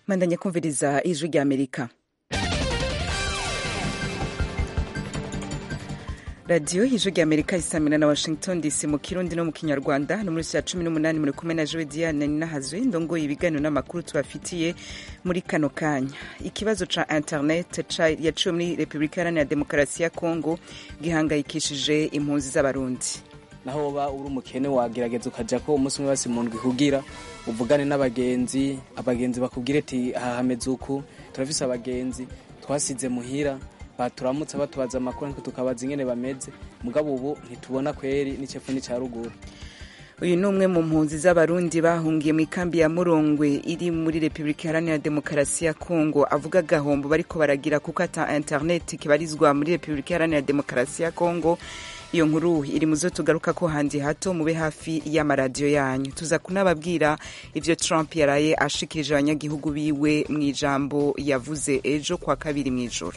mwandanye kumviriza ijwi rya amerika radiyo ijwi rya amerika isamira na washington dc mu kirundi no mu kinyarwanda no muri saa cumi n'umunani muri kumwe na jowe diane ninahazwe ndongoye ibiganiro n'amakuru tubafitiye muri kano kanya ikibazo ca internet yaciwe muri repubulika iharanira demokarasi ya kongo gihangayikishije impunzi z'abarundi naho woba uri umukene wagerageza ukaja ko umunsi umwe basi mu ndwi kugira uvugane n'abagenzi abagenzi bakubwire ati aha hameze uku turafise abagenzi twasize muhira baturamutse batubaza amakuru ariko tukabaza ingene bameze mugabo ubu ntitubona kweri n'icepfo n'ica ruguru uyu ni umwe mu mpunzi z'abarundi bahungiye mu ikambi ya murongwe iri muri repubulika iharanira demokarasi ya kongo avuga agahombo bariko baragira kuko ata interineti kibarizwa muri repubulika iharanira demokarasi ya kongo iyo nkuru iri mu zo tugaruka ko handi hato mube hafi y'amaradiyo yanyu tuza kunababwira ivyo trump yaraye ashikirije abanyagihugu biwe mu ijambo yavuze ejo kwa kabiri mw'ijoro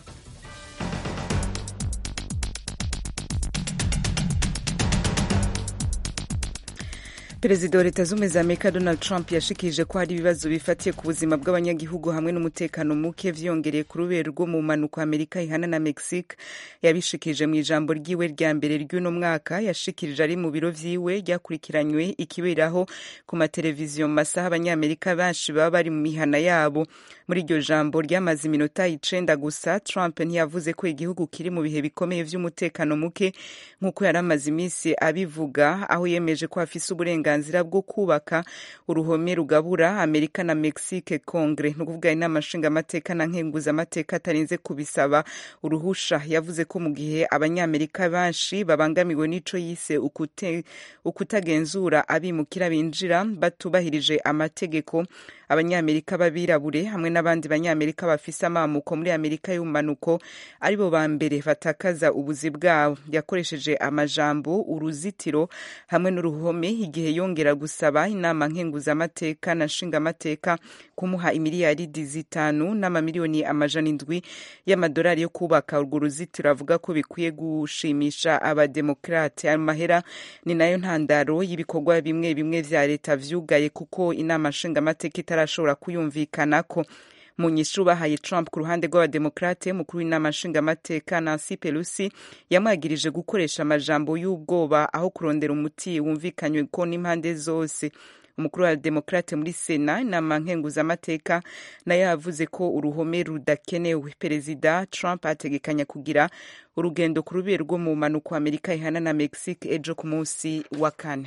perezida wa leta z'ubumwe za amerika donald trump yashikirije ko hari ibibazo bifatiye ku buzima bw'abanyagihugu hamwe n'umutekano muke vyiyongereye ku rubero rwo mu mpanuka amerika ihana na mexique yabishikirije mu ijambo ryiwe rya mbere ry'uno mwaka yashikirije ari mu biro vyiwe ryakurikiranywe ikiberaho ku mateleviziyo mu masaha abanyamerika benshi baba bari mu mihana yabo muri iryo jambo ryamaze iminota icenda gusa trump ntiyavuze ko igihugu kiri mu bihe bikomeye vy'umutekano muke nk'uko yari amaze iminsi abivuga aho yemeje ko afise uburenganzira bwo kubaka uruhome rugabura amerika na mexique congre ni ukuvuga inama nshingamateka na nkenguzamateka atarinze kubisaba uruhusha yavuze ko mu gihe abanyamerika benshi babangamiwe n'ico yise ukute, ukutagenzura abimukira binjira batubahirije amategeko abanyamerika b'abirabure hamwe n'abandi banyamerika bafise amamuko muri amerika y'ubumanuko aribo ba mbere batakaza ubuzi bwabo yakoresheje amajambo uruzitiro hamwe n'uruhome igihe yongera gusaba inama nkenguzamateka na nshingamateka kumuha imiliyaridi zitanu n'amamiliyoni amajana indwi y'amadolari yo kubaka urwo ruzitiro avuga ko bikwiye gushimisha abademokrate ayo mahera ni nayo ntandaro y'ibikorwa bimwe bimwe vya leta vyugaye kuko inama nshingamateka itarashobora kuyumvikanako mu nyishu bahaye Trump ku ruhande rw'abademokrate mukuru w'inama nshingamateka Nancy Pelosi yamwagirije gukoresha amajambo y'ubwoba aho kurondera umuti wumvikanywe ko n'impande zose umukuru wa demokrate muri sena inama nkenguzamateka nayo yavuze ko uruhome rudakenewe perezida trump ategekanya kugira urugendo ku rubero rwo mu mpanuka amerika ihana na mexique ejo ku munsi wa kane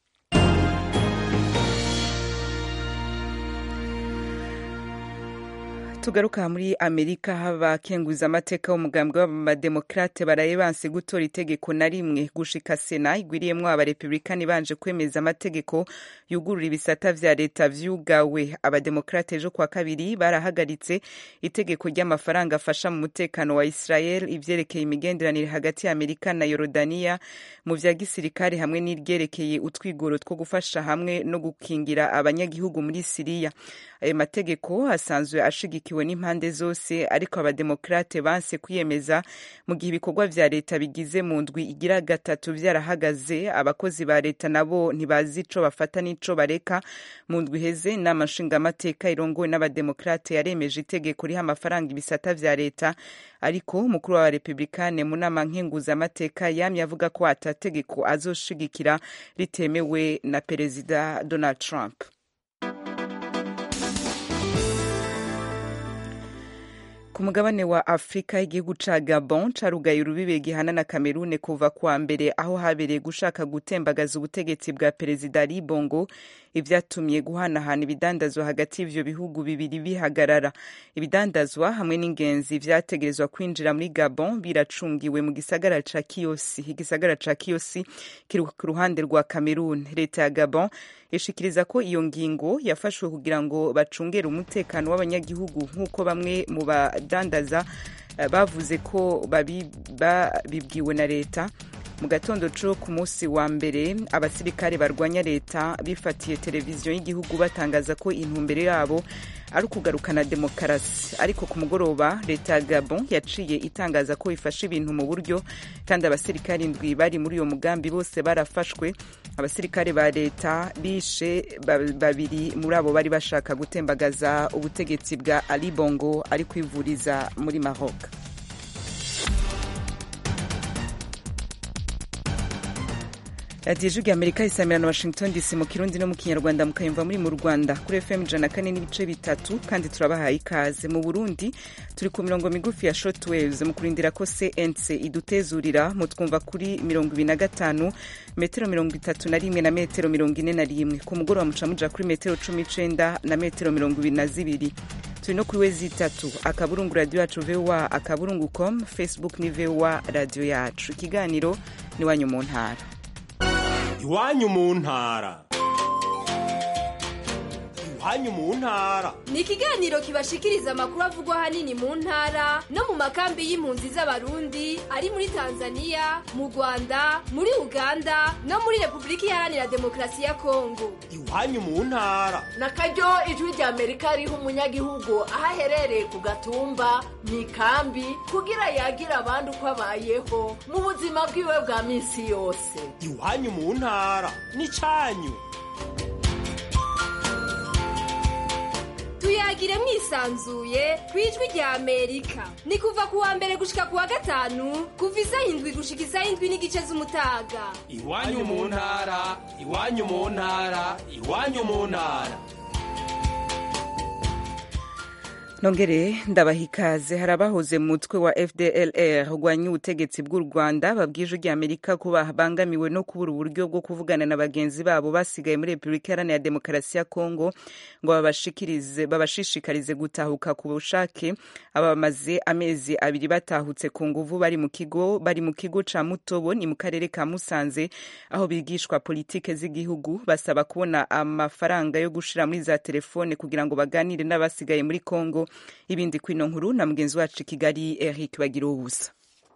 tugaruka muri amerika abakenguza amateka w'umugambwe w'abademokrate baraye banse gutora itegeko na rimwe gushika sena igwiriyemwo abarepublikani banje kwemeza amategeko yugurura ibisata vya leta vyugawe abademokrate ejo kwa kabiri barahagaritse itegeko ry'amafaranga afasha mu mutekano wa israel ivyerekeye imigenderanire hagati ya amerika na yorodaniya mu vya gisirikare hamwe n'iryerekeye utwigoro two gufasha hamwe no gukingira abanyagihugu muri siriya ayo mategeko asanzwe ashigikiwe n'impande zose ariko abademokrate banse kwiyemeza mu gihe ibikorwa vya leta bigize mu ndwi igira gatatu vyarahagaze abakozi ba leta nabo ntibazi ico bafata n'ico bareka mu ndwi iheze inama nshingamateka irongowe n'abademokrate yaremeje itegeko riha amafaranga ibisata vya leta ariko umukuru wa republikane mu nama nkenguzamateka yamye avuga ko atategeko azoshigikira ritemewe na perezida donald trump ku mugabane wa afurika igihugu ca gabon carugaye urubibe gihana na kamerune kuva kwa mbere aho habereye gushaka gutembagaza ubutegetsi bwa perezida ali bongo ivyatumye guhanahana ibidandazwa hagati y'ivyo bihugu bibiri bihagarara ibidandazwa hamwe n'ingenzi vyategerezwa kwinjira muri gabon biracungiwe mu gisagara ca kiyosi igisagara ca kiyosi kiri ku ruhande rwa kamerune leta ya gabon ishikiriza ko iyo ngingo yafashwe kugira ngo bacungere umutekano w'abanyagihugu nk'uko bamwe mu badandaza bavuze ko babibwiwe na leta mu gatondo co ku munsi wa mbere abasirikare barwanya leta bifatiye televiziyo y'igihugu batangaza ko intumbero yabo ari ukugarukana demokarasi ariko ku mugoroba leta ya gabon yaciye itangaza ko ifashe ibintu mu buryo kandi abasirikare indwi bari muri uyo mugambi bose barafashwe abasirikare ba leta bishe babiri muri abo bari bashaka gutembagaza ubutegetsi bwa ali bongo ari kwivuriza muri maroc radiyo ijwi amerika isamira na washington dc mu kirundi no mu kinyarwanda mukayumva muri mu rwanda kuri fm ijana kane n'ibice bitatu kandi turabahaye ikaze mu burundi turi ku mirongo migufi ya short waves mu kurindira ko cnc idutezurira mutwumva kuri mirongo ibiri na gatanu metero mirongo itatu na rimwe na metero mirongo ine na rimwe ku mugoroba muca muja kuri metero cumi n'icenda na metero mirongo ibiri na zibiri turi no kuri wezi itatu akaburungu radiyo yacu voa akaburungu com facebook ni voa radiyo yacu ikiganiro ni wanyu mu ntara iwanyu mu ntara iwanyu mu ntara ni ikiganiro kibashikiriza amakuru avugwa ahanini mu ntara no mu makambi y'impunzi z'abarundi ari muri tanzania mu rwanda muri uganda no muri repubulika iharanira demokarasi ya kongo iwanyu mu ntara na karyo ijwi rya amerika riha umunyagihugu aho aherereye ku gatumba mu ikambi kugira yagira abandi uko abayeho mu buzima bwiwe bwa minsi yose iwanyu mu ntara ni cyanyu tuyagire mwisanzuye ku ijwi rya amerika ni kuva ku wa mbere gushika ku wa gatanu kuva isaha indwi gushika isaha indwi n'igice z'umutaga iwanyu mu ntara iwanyu mu ntara iwanyu mu ntara nongere ndabaha ikaze hari abahoze mu mutwe wa fdlr urwanya ubutegetsi bw'u rwanda babwije ujya amerika ko babangamiwe no kubura uburyo bwo kuvugana na bagenzi babo basigaye muri repubulika iharanira demokarasi ya kongo ngo babashishikarize gutahuka ku bushake aba bamaze amezi abiri batahutse ku nguvu bari mu kigo bari mu kigo ca mutobo ni mu karere ka musanze aho bigishwa politike z'igihugu basaba kubona amafaranga yo gushira muri za telefone kugira ngo baganire n'abasigaye muri kongo ibindi kwino nkuru na mugenzi wacu i kigali eric bagira ubusa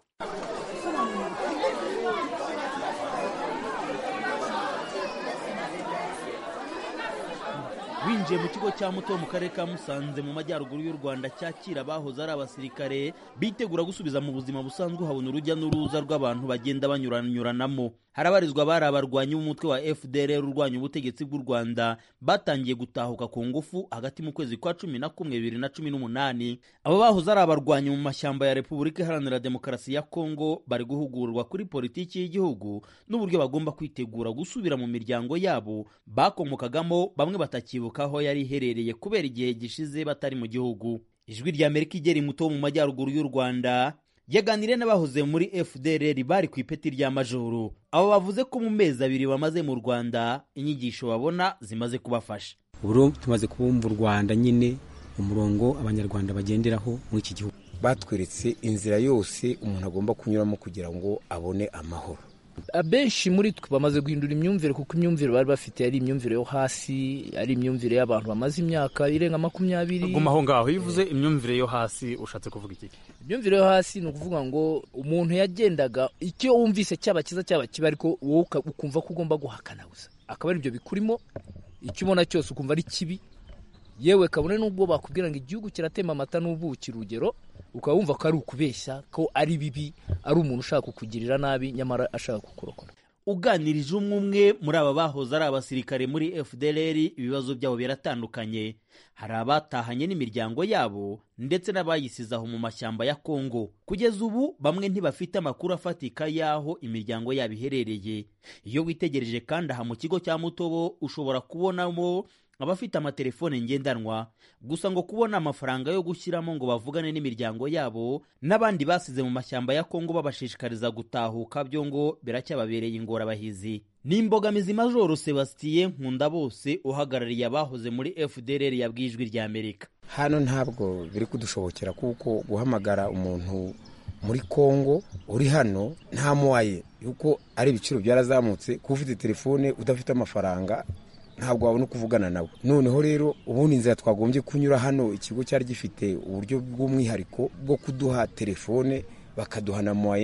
winjiye mu kigo cya muto mu karere ka musanze mu majyaruguru y'u rwanda cyakira abahoze ari abasirikare bitegura gusubiza mu buzima busanzwe uhabona urujya n'uruza rw'abantu bagenda banyuranyuranamo harabarizwa bari abarwanyi b'umutwe wa fdr urwanya ubutegetsi bw'u rwanda batangiye gutahuka ku ngufu hagati mu kwezi kwa cumi na kumwe bibiri na cumi n'umunani abo bahoze ari abarwanyi mu mashyamba ya repubulika iharanira demokarasi ya kongo bari guhugurwa kuri politiki y'igihugu n'uburyo bagomba kwitegura gusubira mu miryango yabo bakomokagamo bamwe batakibuka aho yari iherereye kubera igihe gishize batari mu gihugu ijwi rya amerika igera muto mu majyaruguru y'u rwanda yaganiriye n'abahoze muri fdr bari ku ipeti rya majoro abo bavuze ko mu mezi abiri bamaze mu rwanda inyigisho babona zimaze kubafasha ubu tumaze kubumva u rwanda nyine umurongo abanyarwanda bagenderaho muri iki gihugu batweretse inzira yose umuntu agomba kunyuramo kugira ngo abone amahoro abenshi muri twe bamaze guhindura imyumvire kuko imyumvire bari bafite ari imyumvire yo hasi ari imyumvire y'abantu bamaze imyaka irenga makumyabiri guma aho ngaho iyo uvuze imyumvire yo hasi ushatse kuvuga iki imyumvire yo hasi ni ukuvuga ngo umuntu yagendaga icyo wumvise cyaba cyiza cyaba kibi ariko wowe ukumva ko ugomba guhakana gusa akaba ari ibyo bikurimo icyo ubona cyose ukumva ari kibi yewe kabone n'ubwo bakubwira ngo igihugu kiratema amata n'ubuki urugero ukaba wumva ko ari ukubeshya ko ari bibi ari umuntu ushaka kukugirira nabi nyamara ashaka kukurokora uganirije umwe umwe muri aba bahoze ari abasirikare muri fdr ibibazo byabo biratandukanye hari abatahanye n'imiryango yabo ndetse n'abayisize aho mu mashyamba ya kongo kugeza ubu bamwe ntibafite amakuru afatika y'aho imiryango yabo iherereye iyo witegereje kandi aha mu kigo cya mutobo ushobora kubonamo abafite amatelefone ngendanwa gusa ngo kubona amafaranga yo gushyiramo ngo bavugane n'imiryango yabo n'abandi basize mu mashyamba ya kongo babashishikariza gutahuka byo ngo biracyababereye ingorabahizi ni imbogamizi majoro sebastien nkunda bose uhagarariye abahoze muri fdr yabwiye ijwi rya amerika hano ntabwo biri kudushobokera kuko guhamagara umuntu muri kongo uri hano nta muwaye yuko ari ibiciro byarazamutse kuba ufite telefone udafite amafaranga ntabwo wabona uko uvugana nawe noneho rero ubundi inzira twagombye kunyura hano ikigo cyari gifite uburyo bw'umwihariko bwo kuduha telefone bakaduha na moye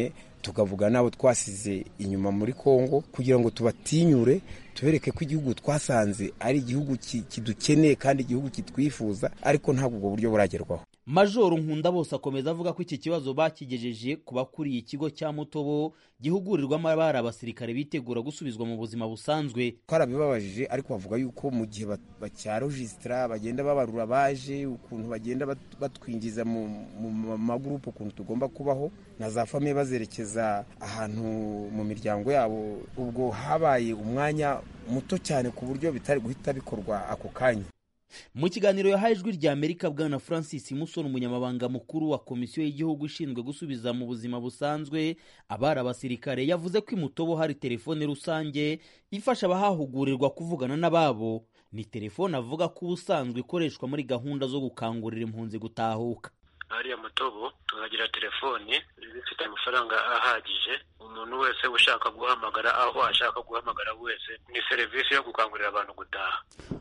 tukavuga n'abo twasize inyuma muri kongo kugira ngo tubatinyure tubereke ko igihugu twasanze ari igihugu kidukeneye kandi igihugu kitwifuza ariko ntabwo ubwo buryo buragerwaho majoro nkunda bose akomeza avuga ko iki kibazo bakigejeje ku bakuriye ikigo cya mutobo gihugurirwamo abari abasirikare bitegura gusubizwa mu buzima busanzwe twarabibabajije ariko bavuga yuko mu gihe bacyarojisitara bagenda babarura baje ukuntu bagenda batwinjiza mu magurupe ukuntu tugomba kubaho na za famiye bazerekeza ahantu mu miryango yabo ubwo habaye umwanya muto cyane ku buryo bitari guhita bikorwa ako kanya mu kiganiro yahaye ijwi rya amerika bwana francis musoni umunyamabanga mukuru wa komisiyo y'igihugu ishinzwe gusubiza mu buzima busanzwe abari abasirikare yavuze ko imutobo hari telefone rusange ifasha abahahugurirwa kuvugana n'ababo ni telefone avuga ko ubusanzwe ikoreshwa muri gahunda zo gukangurira impunzi gutahuka hariya mutobo tuhagira telefoni ifite amafaranga ahagije umuntu wese ushaka guhamagara aho ashaka guhamagara wese ni serivisi yo gukangurira abantu gutaha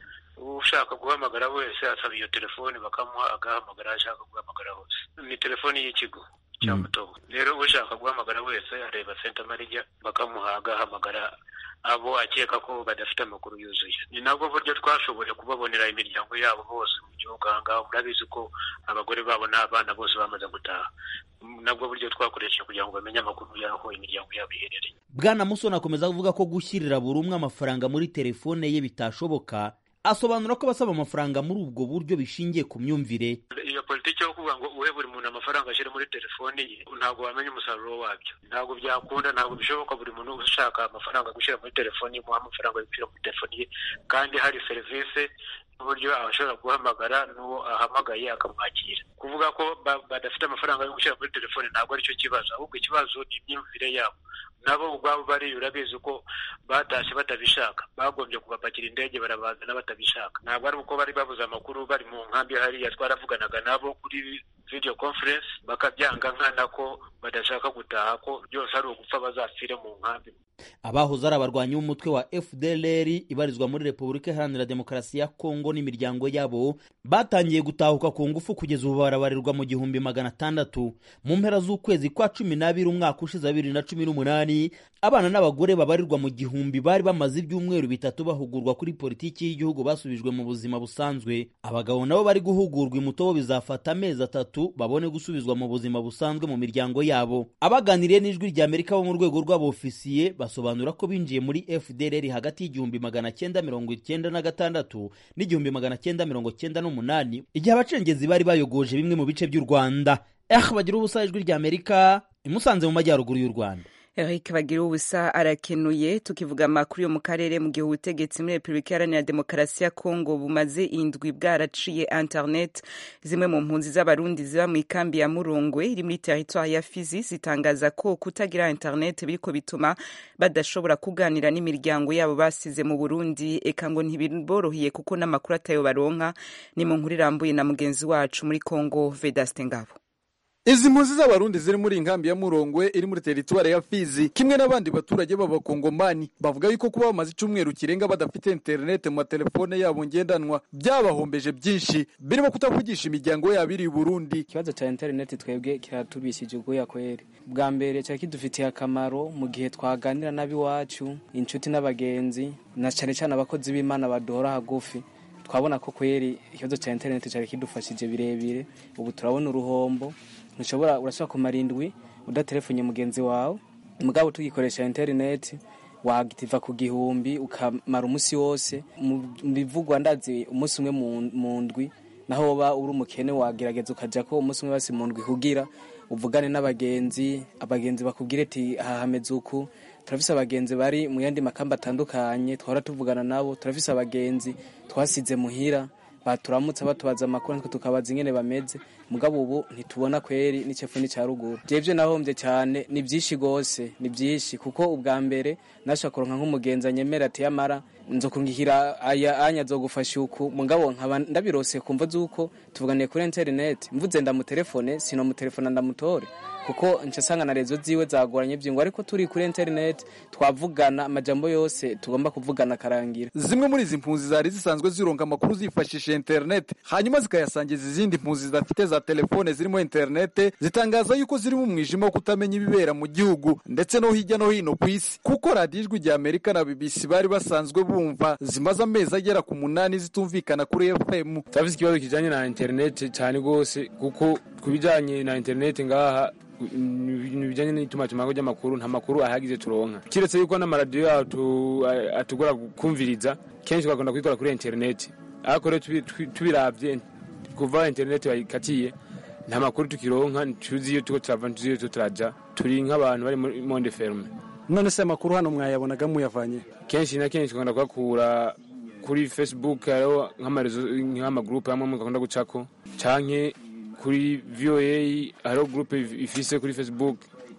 ushaka guhamagara wese asaba iyo telefoni bakamuha agahamagara aho ashaka guhamagara hose ni telefoni y'ikigo cya mutobo rero ushaka guhamagara wese areba senta marijya bakamuha agahamagara abo akeka ko badafite amakuru yuzuye ni nabwo buryo twashoboye kubabonera imiryango yabo bose mu gihugu aha ngaha murabizi ko abagore babo n'abana bose bamaze gutaha nabwo buryo twakoresheje kugira ngo bamenye amakuru y'aho imiryango yabo iherereye bwana musoni akomeza avuga ko gushyirira buri umwe amafaranga muri telefone ye bitashoboka asobanura ko abasaba amafaranga muri ubwo buryo bishingiye ku myumvire iyo politiki yo kuvuga ngo uhe buri muntu amafaranga ashyire muri telefoni ye ntabwo wamenya umusaruro wabyo ntabwo byakunda ntabwo bishoboka buri muntu ushaka amafaranga gushyira muri telefoni ye muha amafaranga yo gushyira muri telefoni ye kandi hari serivisi n'uburyo ashobora guhamagara n'uwo ahamagaye akamwakira kuvuga ko badafite amafaranga yo gushyira muri telefoni ntabwo aricyo kibazo ahubwo ikibazo ni imyumvire yabo nabo ubwabo bari urabizi ko batashye batabishaka bagombye kubapakira indege barabazana batabishaka ntabwo ari uko bari babuze amakuru bari mu nkambi hariya twaravuganaga nabo kuri video conference bakabyanga nkana ko badashaka gutaha ko byose ari ugupfa bazapfire mu nkambi abahoze ari abarwanyi b'umutwe wa fdlr ibarizwa muri repubulika iharanira demokarasi ya kongo n'imiryango yabo batangiye gutahuka ku ngufu kugeza ubu barabarirwa mu gihumbi magana atandatu mu mpera z'ukwezi kwa cumi n'abiri umwaka ushize bibiri na cumi n'umunani abana n'abagore babarirwa mu gihumbi bari bamaze ibyumweru bitatu bahugurwa kuri politiki y'igihugu basubijwe mu buzima busanzwe abagabo nabo bari guhugurwa imutobo bizafata amezi atatu babone gusubizwa mu buzima busanzwe mu miryango yabo abaganiriye n'ijwi rya amerika bo mu rwego rw'abofisiye basobanura ko binjiye muri fdrr hagati y'igihumbi magana cyenda mirongo icyenda na gatandatu n'igihumbi magana cyenda mirongo cyenda n'umunani igihe abacengezi bari bayogoje bimwe mu bice by'u rwanda eh bagira ubusa ijwi rya amerika imusanze mu majyaruguru y'u rwanda Eric bagira ubusa arakenuye tukivuga amakuru yo mu karere mu gihe ubutegetsi muri Repubulika Iharanira Demokarasi ya Kongo bumaze indwi bwaraciye internet zimwe mu mpunzi z'abarundi ziba mu ikambi ya Murongwe iri muri territoire ya Fizi zitangaza ko kutagira internet biriko bituma badashobora kuganira n'imiryango yabo basize mu Burundi eka ngo ntibiboroheye kuko n'amakuru atayo baronka ni mu nkuru irambuye na mugenzi wacu muri Kongo Vedaste Ngabo izi mpunzi z'abarundi ziri muri inkambi ya murongwe iri muri teritwari ya fizi kimwe n'abandi baturage b'abakongomani bavuga yuko kuba bamaze icyumweru kirenga badafite interinete mu matelefone yabo ngendanwa byabahombeje byinshi birimo kutavugisha imiryango yabo iri i burundi ikibazo cya interineti twebwe kiratubishije ubwoya kweri bwa mbere cyari kidufitiye akamaro mu gihe twaganira n'ab'iwacu inshuti n'abagenzi na cyane cyane abakozi b'imana baduhora hagufi twabona ko kweri ikibazo cya interineti cyari kidufashije birebire ubu turabona uruhombo ntushobora urashobora kumara indwi udatelefonye mugenzi wawe mugabo tugikoresha interineti wagitiva ku gihumbi ukamara umunsi wose mu bivugwa ndazi umunsi umwe mu ndwi naho woba uri umukene wagerageza ukajya ko umunsi umwe basi mu ndwi kugira uvugane n'abagenzi abagenzi bakubwire ati aha hameze uku turafise abagenzi bari mu yandi makamba atandukanye twahora tuvugana nabo turafise abagenzi twasize muhira baturamutse batubaza amakuru natwe tukabaza ingene bameze mugabo ubu ntitubona kweri n'icefu n'icya ruguru jevye nahombye cyane ni byinshi gose ni byinshi kuko ubwa mbere nashobora kuronka nk'umugenzi anyemera ati yamara nzokungikira aya anya zogufasha uku mugabo nkaba ndabirose kumva zuko tuvuganiye kuri internet mvuze ndamutelefone sino mutelefona ndamutore kuko nca sanga na rezo ziwe zagoranye byingo ariko turi kuri internet twavugana amajambo yose tugomba kuvugana akarangira zimwe muri izi mpunzi zari zisanzwe zironga amakuru zifashishije internet hanyuma zikayasangiza izindi mpunzi zidafite za telefone zirimo internet zitangaza yuko ziri mu mwijima wo kutamenya ibibera mu gihugu ndetse no hirya no hino ku isi kuko radiyo ijwi rya amerika na bbc bari basanzwe bumva zimaze amezi agera ku munani zitumvikana kuri fm turafite ikibazo kijanye na internet cyane rwose kuko ku bijanye na internet ngaha ibintu bijanye n'itumatumako ry'amakuru nta makuru ahagize turonka kiretse yuko n'amaradiyo yacu atugora kumviriza kenshi twakunda kubikora kuri internet ariko rero tubiravye kuva internet bayikatiye nta makuru tukironka tuzi iyo tuko turava tuzi iyo turaja turi nk'abantu bari muri monde ferme none se amakuru hano mwayabonaga muyavanye kenshi na kenshi twakunda kuyakura kuri facebook hariho nk'amarezo nk'amagrupe amwe mugakunda gucako canke kuri voa hariho groupe ifise kuri facebook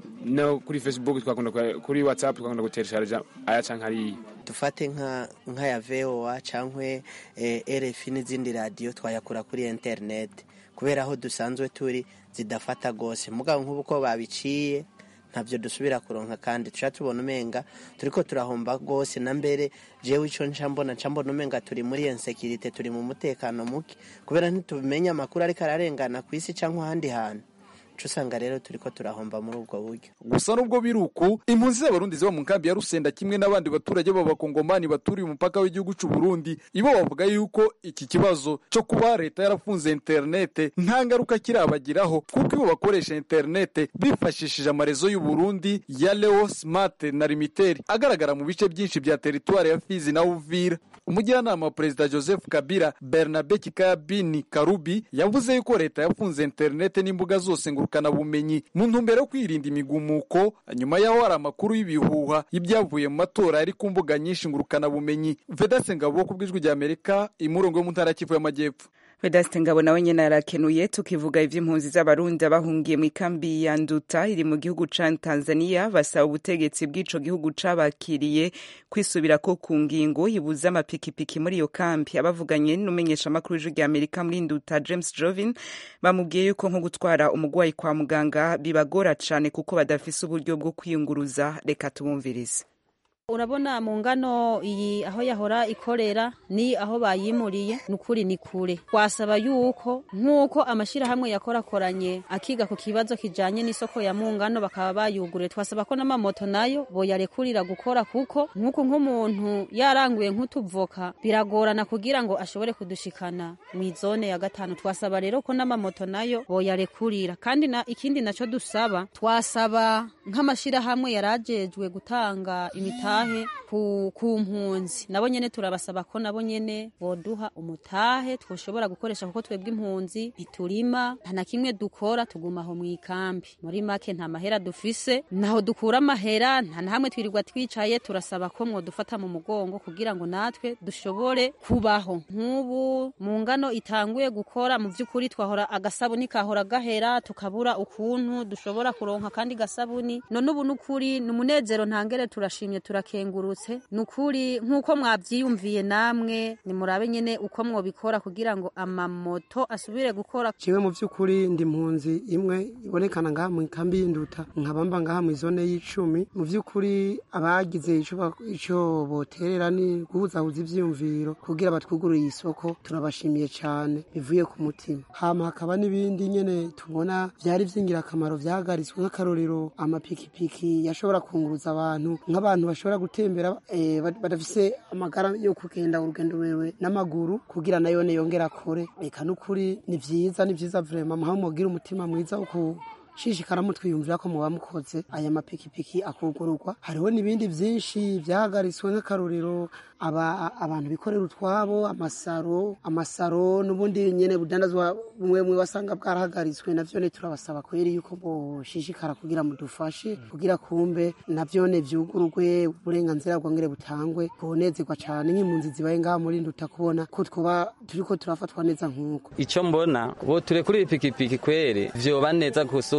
no kuri facebook twakunda kuri whatsapp twakunda gutereshaja aya canke hariya dufate nka nk'aya voa canke eh, rfi n'izindi radiyo twayakura kuri internet kubera aho dusanzwe turi zidafata gose mugabo nk'ubu ko babiciye ntabyo dusubira kuronka kandi tuca tubona umenga turiko turahomba gose na mbere jewe ico nca mbona nca mbona umenga turi muri insekirite turi mu mutekano muke kubera ntitumenye amakuru ariko ararengana ku isi canke ahandi hantu uca usanga rero turiko turahomba muri ubwo buryo gusa nubwo biri uku impunzi z'abarundi ziba mu nkambi ya rusenda kimwe n'abandi baturage b'abakongomani baturiye umupaka w'igihugu c'u burundi ibo bavuga yuko iki kibazo cyo kuba leta yarafunze interinete nta ngaruka kirabagiraho kuko ibo bakoresha interinete bifashishije amarezo y'u burundi ya leo smart na limiteri agaragara mu bice byinshi bya teritwari ya fizi na uvira umujyanama wa perezida joseph kabila bernabe kikabini karubi yavuze yuko leta yafunze interinete n'imbuga zose ngurukanabumenyi mu ntumbero yo kwirinda imigumuko nyuma yaho hari amakuru y'ibihuha y'ibyavuye mu matora yari ku mbuga nyinshi ngurukanabumenyi vedase ngabo ku bw'ijwi rya amerika imurongo yo mu ntara kivu y'amajyepfo vedaste ngabo nawe nyine arakenuye tukivuga ivy'impunzi z'abarundi bahungiye mu ikambi ya nduta iri mu gihugu ca tanzania basaba ubutegetsi bw'ico gihugu cabakiriye kwisubira ko ku ngingo ibuza amapikipiki muri iyo kambi abavuganye n'umumenyeshamakuru w'ijwi rya amerika muri nduta james jovin bamubwiye yuko nko gutwara umugwayi kwa muganga bibagora cane kuko badafise uburyo bwo kwiyunguruza reka tubumvirize urabona mu ngano iyi aho yahora ikorera ni aho bayimuriye ni ukuri ni kure twasaba yuko nk'uko amashyirahamwe yakorakoranye akiga ku kibazo kijanye n'isoko ya mu ngano bakaba bayuguriye twasaba ko n'amamoto nayo boyarekurira gukora kuko nk'uku nk'umuntu yaranguye nk'utuvoka biragorana kugira ngo ashobore kudushikana mu izone ya gatanu twasaba rero ko n'amamoto nayo boyarekurira kandi na ikindi naco dusaba twasaba nk'amashyirahamwe yarajejwe gutanga imitahe ku, ku mpunzi nabo nyene turabasaba ko nabo nyene boduha umutahe twoshobora gukoresha kuko twebwe impunzi ntiturima nta na kimwe dukora tuguma aho mu ikambi muri make nta mahera dufise naho dukura amahera nta na hamwe twirirwa twicaye turasaba ko mwodufata mu mugongo kugira ngo natwe dushobore kubaho nk'ubu mu ngano itanguye gukora mu vy'ukuri twahora agasabuni kahora gahera tukabura ukuntu dushobora kuronka kandi gasabuni none ubu n'ukuri ni umunezero ntangere turashimye turakengurutse ni ukuri nk'uko mwavyiyumviye namwe nimurabe nyene uko mwobikora kugira ngo amamoto asubire gukora jewe mu vy'ukuri ndi mpunzi imwe ibonekana ngaha mu kambi y'induta nkabamba ngaha mu izone y'icumi mu vy'ukuri abagize ico ba- ico boterera ni guhuzahuza ivyiyumviro kugira batwugurure isoko turabashimiye cane bivuye ku mutima hama hakaba n'ibindi nyene tubona vyari vy'ingirakamaro vyahagaritswe nk'akarorero amapikipiki yashobora kunguruza abantu nk'abantu bashobora gutembera eh, bad- badafise amagara yo kugenda urugendo rurerure n'amaguru kugira nayone yongera akore reka n'ukuri ni vyiza ni vyiza vrema muhawe mugira umutima mwiza wo ku shishikara mutwiyumvira ko muba mukoze aya mapikipiki akugururwa hariho n'ibindi vyinshi vyahagaritswe nk'akarorero aba, abantu bikorera utwabo amasaro amasaro n'ubundi nyene budandazwa bumwe bumwe basanga bwarahagaritswe navyone turabasaba kweri yuko boshishikara kugira mudufashe kugira kumbe navyone vyugururwe uburenganzira bwongere butangwe bonezerwa cane nk'impunzi zibaye ngaha muri nduta kubona ko twoba turiko turafatwa neza nk'uko icyo mbona bo turekure ipikipiki kwere vyoba neza gusumba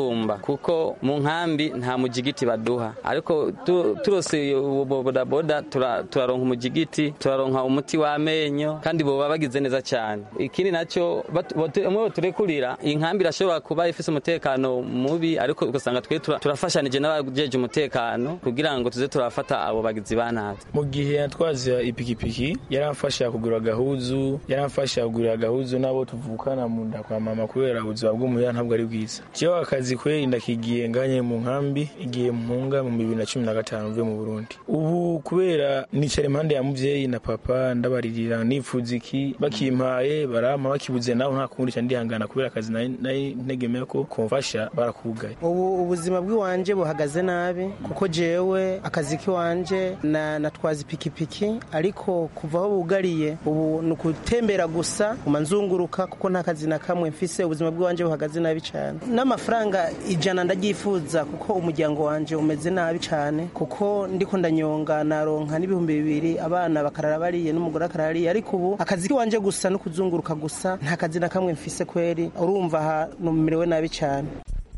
gusumba kuko mu nkambi nta mujigiti baduha ariko tu- turose ubu bodaboda tura- turaronka umujigiti turaronka umuti w'amenyo kandi boba bagize neza cyane ikindi nacyo batu- bote- umwe turekurira iyi nkambi irashobora kuba ifise umutekano mubi ariko ugasanga twe tura- turafashanije n'abajeje umutekano kugira ngo tuze turafata abo bagizi ba nabi mu gihe yatwaza ipikipiki yaramfasha kugura agahuzu yaramfasha kugura agahuzu n'abo tuvukana mu nda kwa mama kubera ubuzima bw'umuya ntabwo ari bwiza jewe akazi kweri ndakigiye nganye mu nkambi igihe mpunga mu bibiri na cumi na gatanu mvuye mu burundi ubu kubera nicara impande ya muvyeyi na papa ndabaririra nifuza iki bakimpaye barampa bakibuze naho nta kundi ca ndihangana kubera akazi nari nari ntegemeye ko komfasha barakugaye ubu ubuzima bw'iwanje buhagaze nabi kuko jewe akazi k'iwanje na natwaza ipikipiki ariko kuva aho bugariye ubu ni ukutembera gusa uma nzunguruka kuko nta kazi na kamwe mfise ubuzima bw'iwanje buhagaze nabi cyane n'amafaranga ijana ndagyifuza kuko umuryango wanje umeze nabi cyane kuko ndiko ndanyonga naronka n'ibihumbi bibiri abana bakarara bariye n'umugore akarara ariye ariko ubu akazi k'iwanje gusa no kuzunguruka gusa nta kazi na kamwe mfise kweri urumva aha numerewe nabi cyane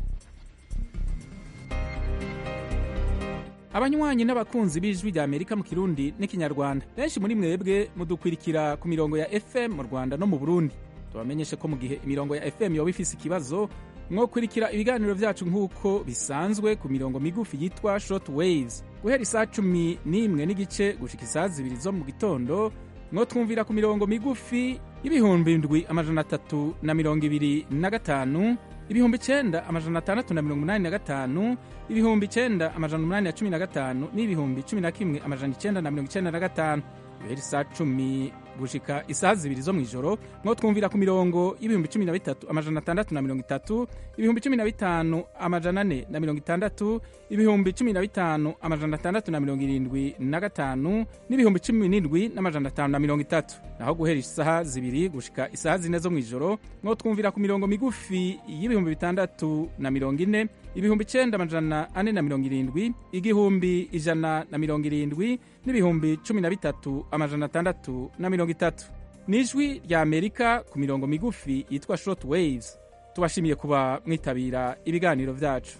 abanywanyi n'abakunzi b'ijwi rya amerika mu kirundi n'ikinyarwanda benshi muri mwebwe mudukwirikira ku mirongo ya fm mu rwanda no mu burundi tubamenyeshe ko mu gihe imirongo ya fm yoba ifise ikibazo mwokurikira ibiganiro vyacu nk'uko bisanzwe ku mirongo migufi yitwa short waves guhera isaa cumi n'imwe n'igice gushika isaa zibiri zo mu gitondo mwotwumvira ku mirongo migufi y'ibihumbi ndwi amajana atatu na mirongo ibiri na gatanu ibihumbi icenda amajana atandatu na mirongo umunani na gatanu ibihumbi icenda amajana umunani na cumi na gatanu n'ibihumbi cumi na kimwe amajana icenda na mirongo icenda na gatanu guhera isaa cumi gushika isaha zibiri zo mw'ijoro mwo twumvira ku mirongo y'ibihumbi cumi na bitatu amajana atandatu na mirongo itatu ibihumbi cumi na bitanu amajana ane na mirongo itandatu ibihumbi cumi na bitanu amajana atandatu na mirongo irindwi na gatanu n'ibihumbi cumi n'indwi n'amajana atanu na mirongo itatu naho guhera isaha zibiri gushika isaha zine zo mw'ijoro mwo twumvira ku mirongo migufi y'ibihumbi bitandatu na mirongo ine ibihumbi icenda amajana ane na mirongo irindwi igihumbi ijana na mirongo irindwi n'ibihumbi cumi na bitatu amajana atandatu na mirongo itatu ni ijwi rya amerika ku mirongo migufi yitwa short waves tubashimiye kuba mwitabira ibiganiro vyacu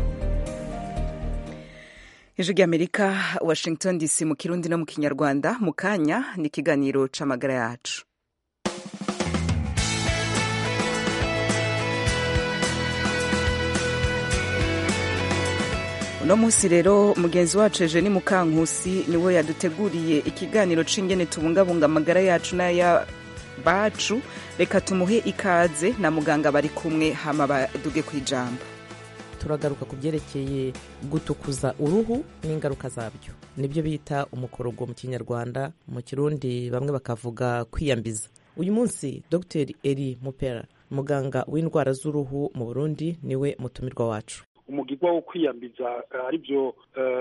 ijwi rya amerika washington dc mu kirundi no mu kinyarwanda mu kanya ni ikiganiro c'amagara yacu uno munsi rero mugenzi wacu eugenie mukankusi niwe yaduteguriye ikiganiro c'ingene tubungabunga amagara yacu n'aya bacu reka tumuhe ikaze na muganga bari kumwe hama baduge ku ijambo turagaruka ku byerekeye gutukuza uruhu n'ingaruka zabyo nibyo bita umukorogo mu kinyarwanda mu kirundi bamwe bakavuga kwiyambiza uyu munsi dr eri mupera muganga w'indwara z'uruhu mu burundi niwe mutumirwa wacu umugigwa wo kwiyambiza ari byo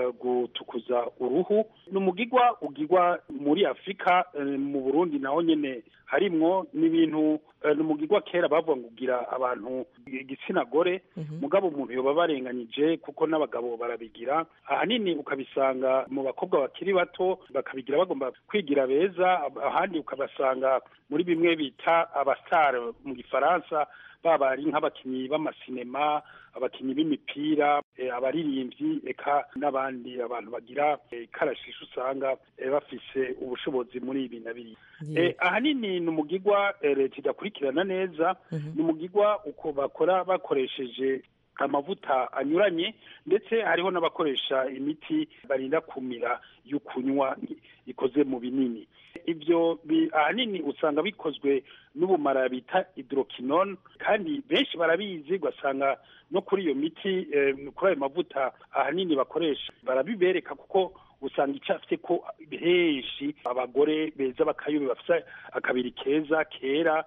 gutukuza uruhu ni umugigwa ugigwa muri afurika mu burundi naho nyine harimwo n'ibintu ni umugigwa kera bavuga ngo ugira abantu igitsina gore mugabo umuntu yoba barenganyije kuko n'abagabo barabigira ahanini ukabisanga mu bakobwa bakiri bato bakabigira bagomba kwigira beza ahandi ukabasanga muri bimwe bita abasitari mu gifaransa baba ari nk'abakinnyi b'amasinema abakinnyi b'imipira abaririmbyi eka n'abandi abantu bagira ikarashishi usanga bafise ubushobozi muri ibi na biriya ahanini ni umugigwa leta idakurikirana neza ni umugigwa uko bakora bakoresheje amavuta anyuranye ndetse hariho n'abakoresha imiti barinda kumira yo kunywa ikoze mu binini ibyo ahanini usanga bikozwe n'ubumara bita hydroquinone kandi benshi barabizi ugasanga no kuri iyo miti kuri ayo mavuta ahanini bakoresha barabibereka kuko usanga icafite ko henshi abagore beza bakayobe bafite akabiri keza kera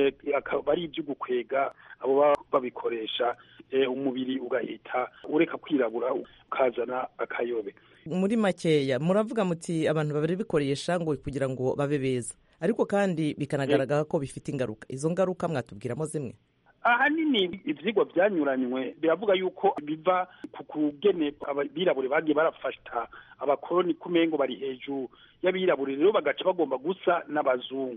akaba ari ibyo gukwega abo baba babikoresha umubiri ugahita ureka kwirabura ukazana akayobe muri makeya muravuga muti abantu babikoresha ngo kugira ngo babe beza ariko kandi bikanagaragara ko bifite ingaruka izo ngaruka mwatubwiramo zimwe ahanini ivyigwa vyanyuranywe biravuga yuko biva ku kugene abirabure bagiye barafata abakoroni kumengo bari hejuru y'abirabure rero bagaca bagomba gusa n'abazungu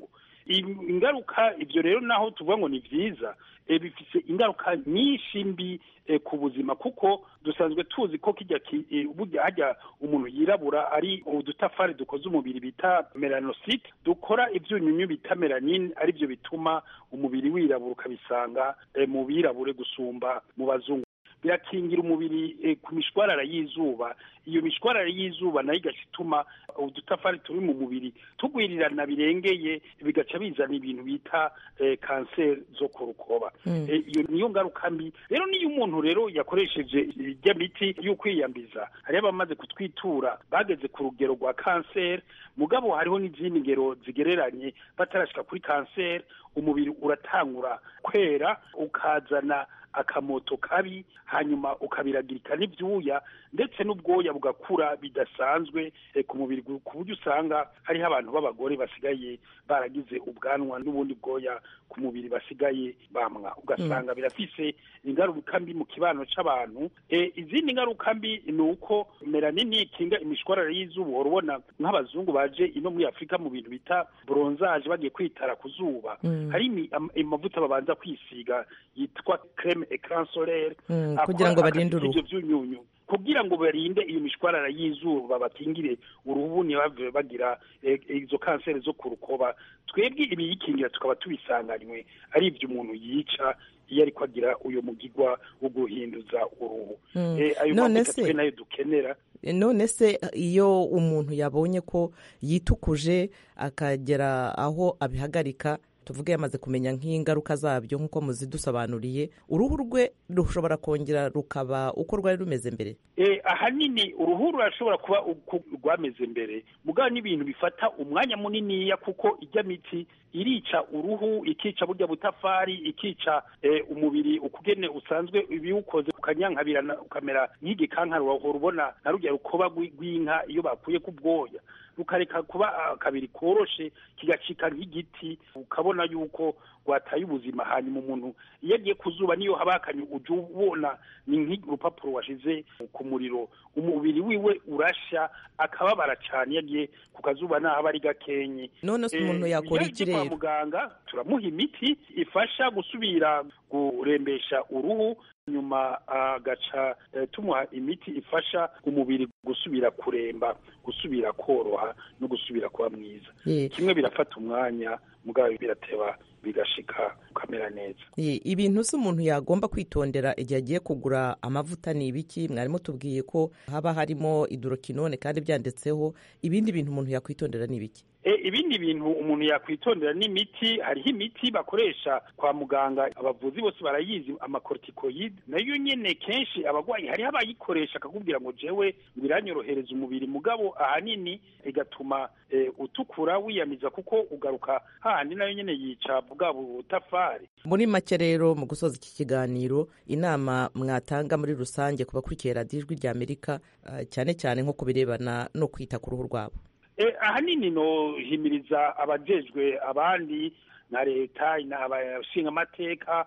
ingaruka ibyo rero naho tuvuga ngo ni byiza bifite ingaruka nyinshi mbi ku buzima kuko dusanzwe tuzi ko kijya burya hajya umuntu yirabura ari udutafari dukoze umubiri bita melanosite dukora ibyunyunyu bita melanine aribyo bituma umubiri wirabura ukabisanga mu birabure gusumba mu bazungu birakingira umubiri ku mishwarara y'izuba iyo mishwarara y'izuba nayo igaca ituma udutafari turi mu mubiri tugwirirana birengeye bigaca bizana ibintu bita kanseri zo ku rukoba iyo niyo ngaruka mbi rero niyo umuntu rero yakoresheje ijya miti yo kwiyambiza hariho abamaze kutwitura bageze ku rugero rwa kanseri mugabo hariho n'izindi ngero zigereranye batarashyika kuri kanseri umubiri uratangura kwera ukazana akamoto kabi hanyuma ukabiragirika n'ibyuya ndetse n'ubwoya bugakura bidasanzwe ku mubiri ku buryo usanga hariho abantu b'abagore basigaye baragize ubwanwa n'ubundi bwoya ku mubiri basigaye bamwa ugasanga birafise ingaruka mbi mu kibano c'abantu izindi ngaruka mbi ni uko melanini ikinga imishwarara y'izuba uhora ubona nk'abazungu baje ino muri afurika mu bintu bita bronzage bagiye kwitara ku zuba hari amavuta babanza kwisiga yitwa creme ecran solaire kugira ngo barinde uruhu ivyo vyunyunyu kugira ngo barinde iyo mishwarara y'izuba bakingire uruhu ntibave bagira izo kanseri zo ku rukoba twebwe ibiyikingira tukaba tubisanganywe ari ibyo umuntu yica iyo ariko agira uyu mugigwa wo guhinduza uruhu ayo mavuta twe nayo dukenera none se iyo umuntu yabonye ko yitukuje akagera aho abihagarika tuvuge yamaze kumenya nk'ingaruka zabyo nk'uko muzidusobanuriye uruhu rwe rushobora kongera rukaba uko rwari rumeze mbere ahanini uruhu rurashobora kuba uko rwameze mbere mugabo n'ibintu bifata umwanya muniniya kuko ijya miti irica uruhu ikica burya butafari ikica umubiri ukugene usanzwe ibiwukoze ukanyankabirana ukamera nk'igikankara urahora ubona na rujya rukoba rw'inka iyo bakuye ku bwoya rukareka kuba akabiri koroshe kigacika nk'igiti ukabona yuko rwataye ubuzima hanyuma umuntu iyo agiye ku zuba niyo haba hakanye ujya ubona ni nk'urupapuro washize ku muriro umubiri wiwe urashya akababara cyane iyo agiye ku kazuba nahaba ari gakenye none se umuntu yakora iki rero kwa muganga turamuha imiti ifasha gusubira kurembesha uruhu nyuma agaca tumuha imiti ifasha umubiri gusubira kuremba gusubira koroha no gusubira kuba mwiza kimwe birafata umwanya mugabo birateba bigashika ukamera neza ibintu se umuntu yagomba kwitondera igihe agiye kugura amavuta ni ibiki mwarimu tubwiye ko haba harimo idorokinone kandi byanditseho ibindi bintu umuntu yakwitondera ni ibiki ibindi bintu umuntu yakwitondera n'imiti hariho imiti bakoresha kwa muganga abavuzi bose barayizi amakortikoyide nayo nyine kenshi abarwayi hariho abayikoresha akakubwira ngo jewe ngo iranyorohereza umubiri mugabo ahanini igatuma utukura wiyamiza kuko ugaruka hahandi nayo nyine yica bwa butafari muri make rero mu gusoza iki kiganiro inama mwatanga muri rusange ku bakurikiye radiyo ijwi rya amerika cyane cyane nko ku birebana no kwita ku ruhu rwabo ahanini nohimiriza abajejwe abandi na leta abashinga amateka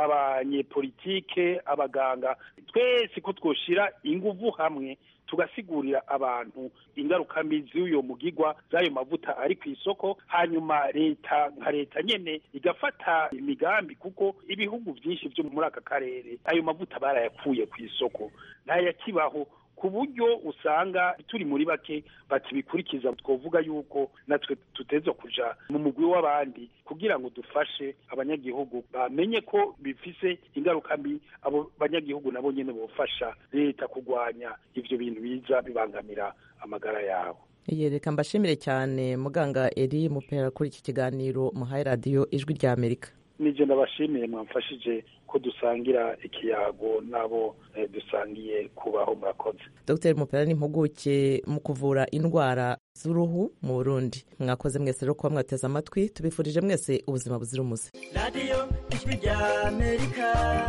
abanyepolitike abaganga twese ko twoshira inguvu hamwe tugasigurira abantu ingaruka mbi z'uyo mugigwa z'ayo mavuta ari ku isoko hanyuma leta nka leta nyene igafata imigambi kuko ibihugu byinshi byo muri aka karere ayo mavuta barayakuye ku isoko ntayakibaho ku buryo usanga turi muri bake bakibikurikiza twavuga yuko natwe tuteze kuja mu mugwi w'abandi kugira ngo dufashe abanyagihugu bamenye ko bifise ingaruka mbi abo banyagihugu nabo nyene bofasha leta kurwanya ivyo bintu biza bibangamira amagara yabo reka mbashimire cyane muganga eri mupera kuri iki kiganiro muhaye radiyo ijwi rya amerika nije ndabashimiye mwamfashije ko dusangira ikiyago nabo dusangiye kubaho murakoze dr mupera ni impuguke mu kuvura indwara z'uruhu mu burundi mwakoze mwese rero kuba mwateze amatwi tubifurije mwese ubuzima buzira umuze radiyo ijwi rya amerika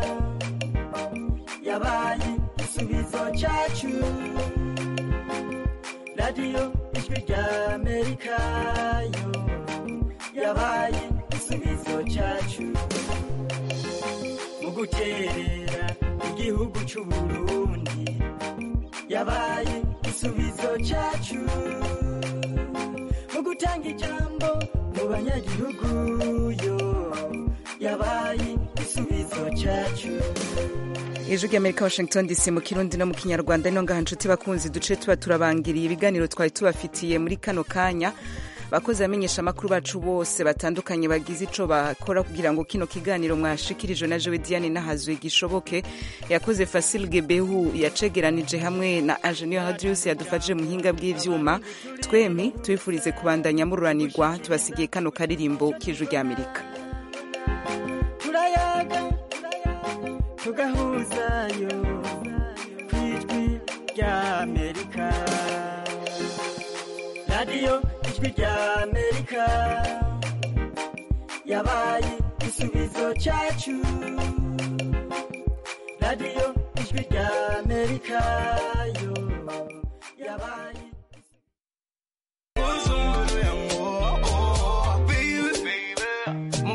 yabaye igisubizo cyacu radiyo ijwi rya amerika yo yabaye igisubizo cyacu mu guterera igihugu cy'u Burundi yabaye igisubizo cyacu mu gutanga ijambo mu abanyagihugu yo yabaye igisubizo cyacu ijwi ry'amerika washington dc mu kirundi no mu kinyarwanda ino ngaha nshuti bakunzi duce tuba turabangiriye ibiganiro twari tubafitiye muri kano kanya bakozi bamenyesha amakuru bacu bose batandukanye bagize ico bakora kugira ngo kino kiganiro mwashikirijwe na jewe diane nahazwe gishoboke yakoze fasil gebehu yacegeranije hamwe na ingenieur hadrius yadufashije mu buhinga bw'ivyuma twemi tubifurize kubandanya mururanirwa tubasigiye kano karirimbo k'ijwi ry'amerika turayaga tugahuzayo ku ijwi ry'amerika radiyo ijwi ry'amerika yabaye igisubizo cyacu radiyo ijwi ry'amerika yo yabaye